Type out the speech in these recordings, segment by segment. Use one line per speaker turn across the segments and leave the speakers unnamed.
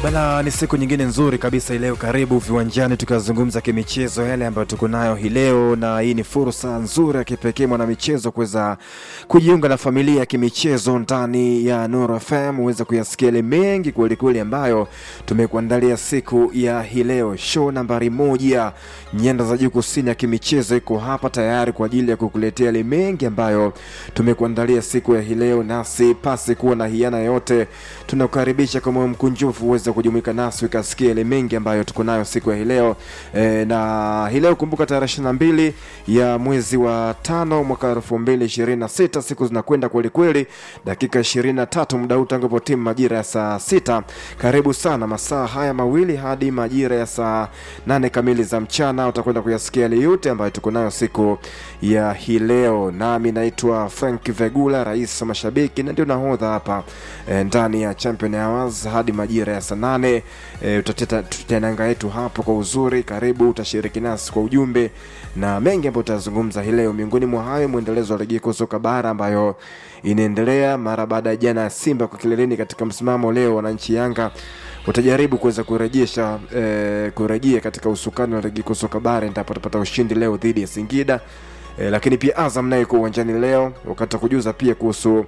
Bana, ni siku nyingine nzuri kabisa leo. Karibu viwanjani tukazungumza kimichezo yale ambayo tuko nayo hii leo, na hii ni fursa nzuri ya kipekee mwana michezo kuweza kujiunga na familia ya kimichezo ndani ya Nuru FM, uweze kuyasikia yale mengi kweli kweli ambayo tumekuandalia siku ya hii leo. Show nambari moja nyanda za juu kusini ya kimichezo iko hapa tayari kwa ajili ya kukuletea yale mengi ambayo tumekuandalia siku ya hii leo, nasi pasi kuwa na hiana yote, tunakukaribisha kwa moyo mkunjufu uweze kujumuika nasi ukasikia yale mengi ambayo tuko nayo siku ya hii leo e, na hii leo kumbuka, tarehe ishirini na mbili ya mwezi wa tano mwaka elfu mbili ishirini na sita siku zinakwenda kweli kweli, dakika ishirini na tatu muda huu tangu timu majira ya saa sita. Karibu sana masaa haya mawili hadi majira ya saa nane kamili za mchana, utakwenda kuyasikia yale yote ambayo tuko nayo siku ya hii leo. Nami naitwa Frank Vegula, rais wa mashabiki na ndio nahodha hapa e, ndani ya Champion Hours hadi majira ya saa nane e, tutateta nanga yetu hapo kwa uzuri. Karibu utashiriki nasi kwa ujumbe na mengi ambayo tutazungumza hii leo. Miongoni mwa hayo mwendelezo wa ligi kuu soka bara ambayo inaendelea mara baada ya jana ya Simba kwa kileleni katika msimamo. Leo wananchi Yanga utajaribu kuweza kurejesha e, kurejea katika usukani wa ligi kuu soka bara nitapata ushindi leo dhidi ya Singida. E, lakini pia Azam naye iko uwanjani leo, wakati kujuza pia kuhusu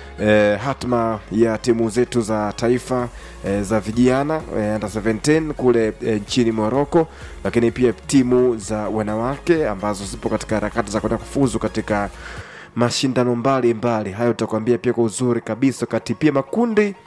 e, hatma ya timu zetu za taifa e, za vijana e, under 17 kule e, nchini Morocco, lakini pia timu za wanawake ambazo zipo katika harakati za kwenda kufuzu katika mashindano mbalimbali. Hayo tutakwambia pia kwa uzuri kabisa, wakati pia makundi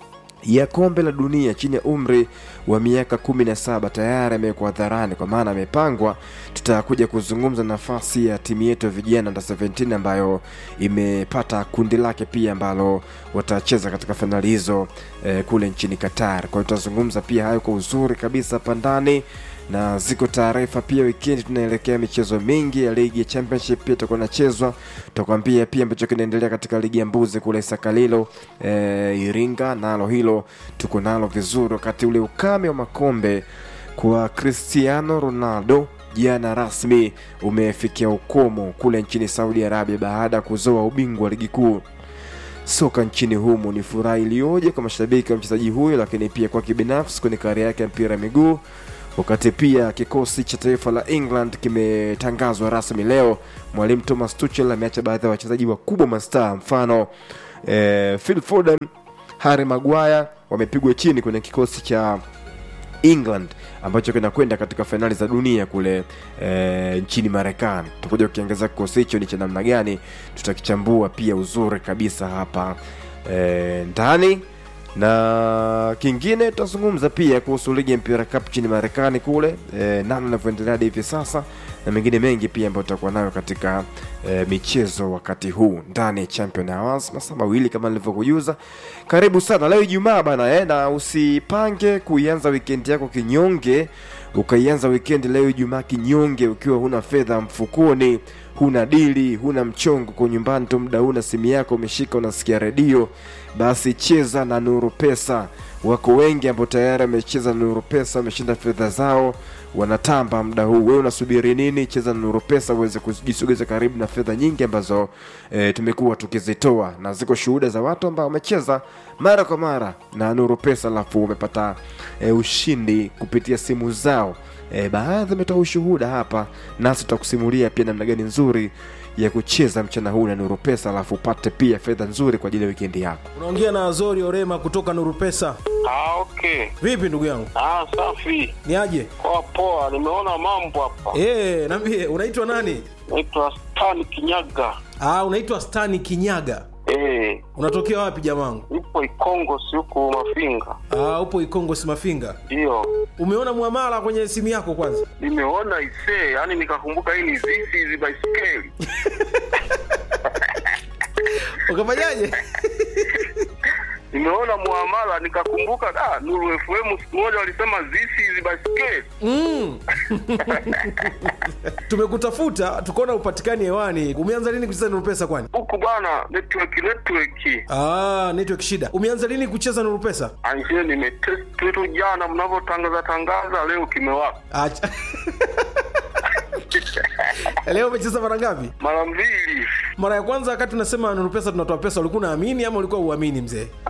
ya kombe la dunia chini ya umri wa miaka kumi na saba tayari amewekwa hadharani, kwa maana amepangwa. Tutakuja kuzungumza nafasi ya timu yetu ya vijana under 17 ambayo imepata kundi lake pia ambalo watacheza katika fainali hizo eh, kule nchini Qatar. Kwa hiyo tutazungumza pia hayo kwa uzuri kabisa hapa ndani na ziko taarifa pia. Wikendi tunaelekea michezo mingi ya ligi ya championship pia itakuwa inachezwa. Tutakwambia pia ambacho kinaendelea katika ligi ya mbuzi kule Sakalilo e, Iringa, nalo hilo tuko nalo vizuri, wakati ule ukame wa makombe kwa Cristiano Ronaldo jana rasmi umefikia ukomo kule nchini Saudi Arabia baada ya kuzoa ubingwa wa ligi kuu soka nchini humo. Ni furaha iliyoje kwa mashabiki wa mchezaji huyo, lakini pia kwa kibinafsi kwenye kariera yake ya mpira miguu wakati pia kikosi cha taifa la England kimetangazwa rasmi leo. Mwalimu Thomas Tuchel ameacha baadhi ya wachezaji wakubwa mastaa, mfano eh, Phil Foden, Harry Maguire wamepigwa chini kwenye kikosi cha England ambacho kinakwenda katika fainali za dunia kule e, nchini Marekani. Tutakuja kukiangazia kikosi hicho ni cha namna gani, tutakichambua pia uzuri kabisa hapa e, ndani na kingine tutazungumza pia kuhusu ligi ya mpira cup nchini Marekani kule e, namna inavyoendelea hadi hivi sasa na mengine mengi pia ambayo tutakuwa nayo katika e, michezo wakati huu ndani ya Champion Hours masaa mawili kama nilivyokujuza. Karibu sana leo Ijumaa bana eh, na usipange kuianza weekend yako kinyonge, ukaianza weekend leo Ijumaa kinyonge ukiwa huna fedha mfukoni huna dili, huna mchongo kwa nyumbani tu, muda huna simu yako umeshika, unasikia redio, basi cheza na Nuru Pesa. Wako wengi ambao tayari wamecheza na Nuru Pesa, wameshinda fedha zao, wanatamba muda huu. Wewe unasubiri nini? Cheza na Nuru Pesa uweze kujisogeza karibu na fedha nyingi ambazo e, tumekuwa tukizitoa, na ziko shuhuda za watu ambao wamecheza mara kwa mara na Nuru Pesa alafu wamepata e, ushindi kupitia simu zao. E, baadhi wametoa ushuhuda hapa, nasi tutakusimulia pia namna gani nzuri ya kucheza mchana huu na Nuru Pesa, alafu upate pia fedha nzuri kwa ajili ya wikendi yako.
Unaongea na Azori Orema kutoka Nuru Pesa.
Ah, okay.
Vipi ndugu yangu,
Ah, safi.
ni aje?
Poa poa, nimeona mambo hapa.
Eh, niambie unaitwa nani?
Naitwa Stan Kinyaga.
Ah, unaitwa Stani Kinyaga.
Eh,
Unatokea wapi jamangu?
nipo Ikongo si huku Mafinga.
Ah, upo Ikongo Simafinga.
Ndio.
Umeona muamala kwenye simu yako kwanza?
Nimeona isee, yani nikakumbuka hii ni zizi hizi baiskeli.
Ukafanyaje?
Nimeona muamala nikakumbuka ah, Nuru FM siku moja walisema zizi hizi baiskeli.
Mm. Tumekutafuta tukaona upatikani hewani. Umeanza lini kucheza Nuru Pesa kwani?
Huku bwana network network.
Ah, network shida. Umeanza lini kucheza Nuru Pesa?
Anje nimetest tu jana mnavyotangaza tangaza leo kimewaka.
Acha. Leo umecheza mara ngapi?
Mara mbili.
Mara ya kwanza wakati unasema Nuru Pesa tunatoa pesa, ulikuwa unaamini ama ulikuwa uamini mzee?
Ah,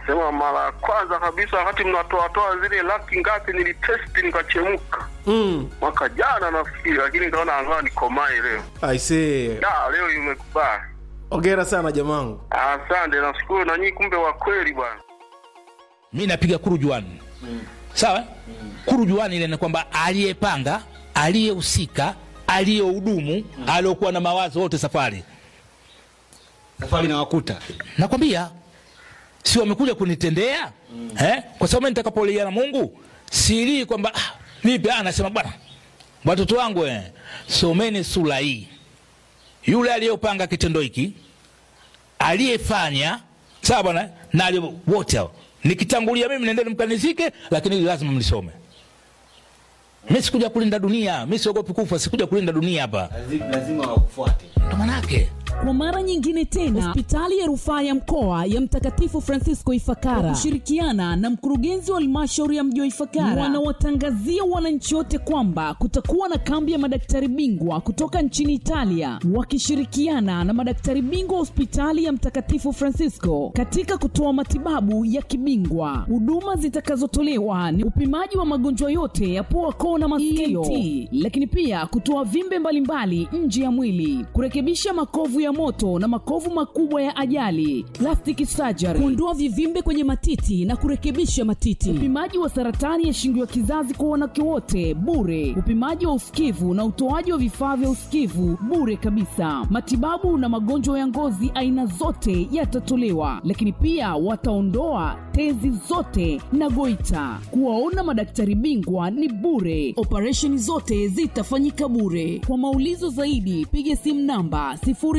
Sema mara ya kwanza kabisa wakati mnatoatoa zile laki ngapi, nilitesti nikachemka
Mm.
mwaka jana nafikiri, lakini nikaona angaa nikomae leo.
Aisee.
Da, leo imekubali.
Hongera sana jamangu.
Asante, nashukuru na nyinyi, kumbe wa kweli bwana.
mi napiga kurujuani sawa kurujuani ile ni kwamba aliyepanga aliyehusika aliyehudumu aliokuwa na mawazo wote safari
safari na wakuta
nakwambia si wamekuja kunitendea eh? kwa sababu mimi nitakapolia na mungu silii kwamba ah, vipi ah, nasema bwana watoto wangu eh, someni sura hii yule aliyopanga kitendo hiki aliyefanya sawa bwana na aliye- wote hao nikitangulia mimi nendeni mkanizike lakini hili lazima mlisome mi sikuja kulinda dunia mi siogopi kufa sikuja kulinda dunia hapa
lazima wakufuate
ndo manake
Kwa mara nyingine tena, hospitali ya rufaa ya mkoa ya Mtakatifu Francisco Ifakara kwa kushirikiana na mkurugenzi wa halmashauri ya mji wa Ifakara wanawatangazia wananchi wote kwamba kutakuwa na kambi ya madaktari bingwa kutoka nchini Italia wakishirikiana na madaktari bingwa wa hospitali ya Mtakatifu Francisco katika kutoa matibabu ya kibingwa. Huduma zitakazotolewa ni upimaji wa magonjwa yote ya pua, koo na masikio, ENT, lakini pia kutoa vimbe mbalimbali nje ya mwili, kurekebisha makovu ya moto na makovu makubwa ya ajali, plastic surgery, kuondoa vivimbe kwenye matiti na kurekebisha matiti, upimaji wa saratani ya shingo ya kizazi kwa wanawake wote bure, upimaji wa usikivu na utoaji wa vifaa vya usikivu bure kabisa. Matibabu na magonjwa ya ngozi aina zote yatatolewa, lakini pia wataondoa tezi zote na goita. Kuwaona madaktari bingwa ni bure, operesheni zote zitafanyika bure. Kwa maulizo zaidi, piga simu namba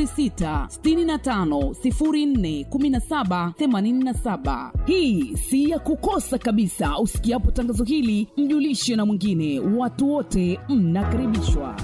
0665041787. Hii si ya kukosa kabisa. Usikiapo tangazo hili, mjulishe na mwingine. Watu wote mnakaribishwa.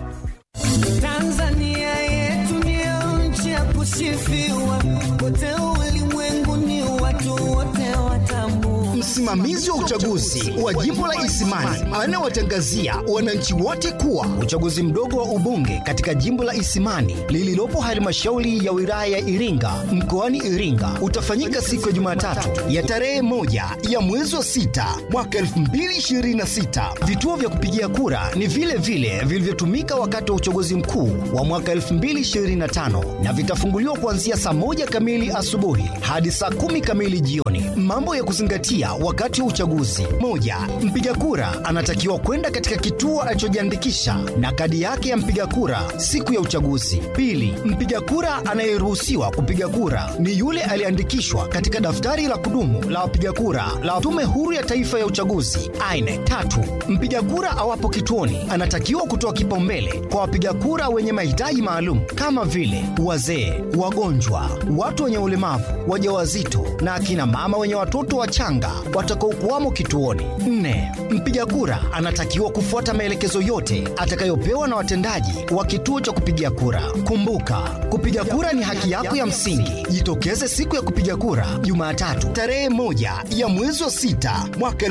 Tanzania yetu ndio nchi ya kusifiwa, kote ulimwenguni watu wote watambua.
Msimamizi wa uchaguzi wa jimbo la Isimani anawatangazia wananchi wote kuwa uchaguzi mdogo wa ubunge katika jimbo la Isimani lililopo halmashauri ya wilaya ya Iringa mkoani Iringa utafanyika siku ya Jumatatu ya tarehe moja ya mwezi wa sita mwaka 2026. Vituo vya kupigia kura ni vile vile vilivyotumika wakati wa uchaguzi mkuu wa mwaka 2025 na vitafunguliwa kuanzia saa moja kamili asubuhi hadi saa kumi kamili jioni. Mambo ya kuzingatia wakati wa uchaguzi: moja, mpiga kura anatakiwa kwenda katika kituo alichojiandikisha na kadi yake ya mpiga kura siku ya uchaguzi. Pili, mpiga kura anayeruhusiwa kupiga kura ni yule aliyeandikishwa katika daftari la kudumu la wapiga kura la Tume Huru ya Taifa ya Uchaguzi aine Tatu, mpiga kura awapo kituoni anatakiwa kutoa kipaumbele kwa wapiga kura wenye mahitaji maalum kama vile wazee, wagonjwa, watu wenye ulemavu, wajawazito na akina mama wenye watoto wachanga watakaokuwamo kituoni. Nne, mpiga kura anatakiwa kufuata maelekezo yote atakayopewa na watendaji wa kituo cha kupigia kura. Kumbuka, kupiga kura ni haki yako ya msingi. Jitokeze siku ya kupiga kura Jumatatu tarehe moja ya mwezi wa sita mwaka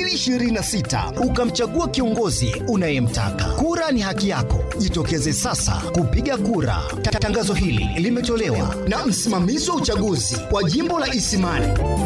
2026 ukamchagua kiongozi unayemtaka. Kura ni haki yako, jitokeze sasa kupiga kura. Ta- Tangazo hili limetolewa na msimamizi wa uchaguzi wa jimbo la Isimani.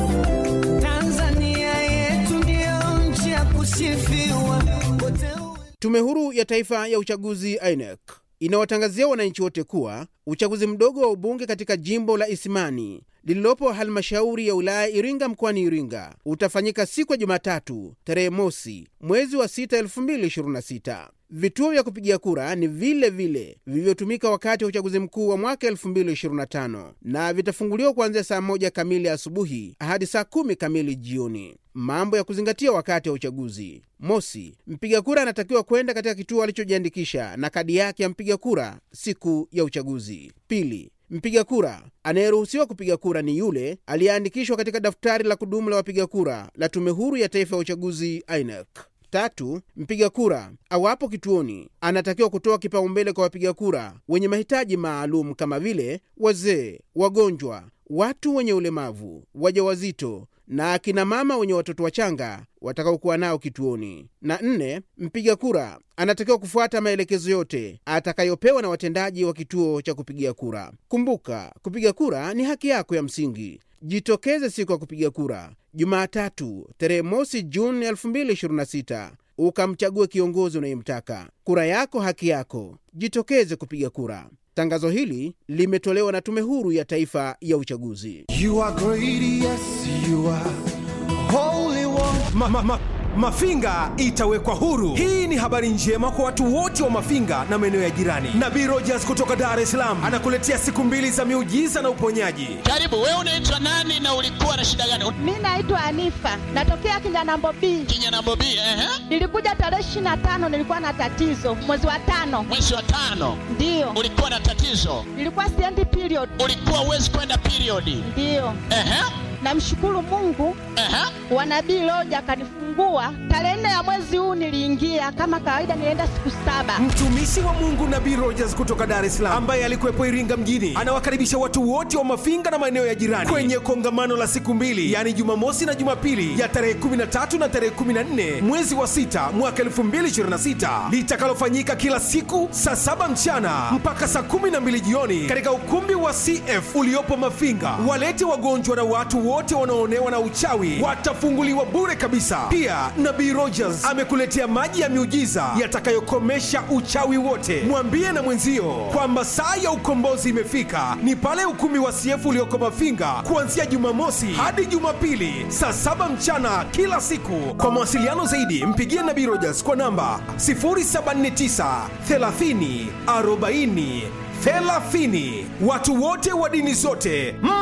Tanzania yetu ndio nchi ya kusifiwa, kote
Tume Huru ya Taifa ya Uchaguzi INEC inawatangazia wananchi wote kuwa uchaguzi mdogo wa ubunge katika jimbo la Isimani lililopo halmashauri ya wilaya Iringa mkoani Iringa utafanyika siku ya Jumatatu tarehe mosi mwezi wa 6 2026. Vituo vya kupigia kura ni vile vile vilivyotumika wakati wa uchaguzi mkuu wa mwaka 2025 na vitafunguliwa kuanzia saa moja kamili asubuhi hadi saa kumi kamili jioni. Mambo ya kuzingatia wakati wa uchaguzi: mosi, mpiga kura anatakiwa kwenda katika kituo alichojiandikisha na kadi yake ya mpiga kura siku ya uchaguzi. Pili, mpiga kura anayeruhusiwa kupiga kura ni yule aliyeandikishwa katika daftari la kudumu la wapiga kura la Tume Huru ya Taifa ya Uchaguzi INEC. Tatu, mpiga kura awapo kituoni anatakiwa kutoa kipaumbele kwa wapiga kura wenye mahitaji maalum kama vile wazee, wagonjwa, watu wenye ulemavu, wajawazito na akina mama wenye watoto wachanga watakaokuwa nao kituoni. Na nne, mpiga kura anatakiwa kufuata maelekezo yote atakayopewa na watendaji wa kituo cha kupigia kura. Kumbuka, kupiga kura ni haki yako ya msingi. Jitokeze siku ya kupiga kura Jumatatu tarehe mosi Juni 2026 ukamchague kiongozi unayemtaka. Kura yako haki yako, jitokeze kupiga kura. Tangazo hili limetolewa na Tume Huru ya Taifa ya Uchaguzi.
You are great, yes, you are holy one. Ma, ma, ma, Mafinga itawekwa huru. Hii ni habari njema kwa watu wote wa Mafinga na maeneo ya jirani. Nabii Rogers kutoka Dar es Salaam anakuletea siku mbili za miujiza na uponyaji.
Karibu, wewe unaitwa nani na ulikuwa na shida gani?
Mi naitwa Anifa, natokea Kinyanambo B.
Kinyanambo B, ehe.
Nilikuja tarehe ishirini na tano, nilikuwa na tatizo mwezi wa tano.
Mwezi wa tano
Ndiyo,
ulikuwa na tatizo,
nilikuwa siendi period.
ulikuwa uwezi kwenda periodi.
Ndiyo,
Ehe,
namshukuru Mungu
ehe.
wa nabii Loja akanifungua tarehe nne ya mwezi huu. Niliingia kama kawaida, nilienda siku saba.
Mtumishi wa Mungu Nabii Rogers kutoka Dar es Salaam ambaye alikuwepo Iringa mjini anawakaribisha watu wote wa Mafinga na maeneo ya jirani kwenye kongamano la siku mbili, yaani Jumamosi na Jumapili ya tarehe 13 na tarehe 14 mwezi wa sita mwaka 2026 litakalofanyika kila siku saa saba mchana mpaka saa 12 jioni katika ukumbi wa CF uliopo Mafinga. Walete wagonjwa na watu wote wanaoonewa na uchawi watafunguliwa bure kabisa. Pia Nabii Rogers amekuletea maji ya miujiza yatakayokomesha uchawi wote. Mwambie na mwenzio kwamba saa ya ukombozi imefika, ni pale ukumbi wa CF ulioko Mafinga kuanzia Jumamosi hadi Jumapili saa saba mchana kila siku. Kwa mawasiliano zaidi, mpigie Nabii Rogers kwa namba 079 30 40 30. Watu wote wa dini zote mm.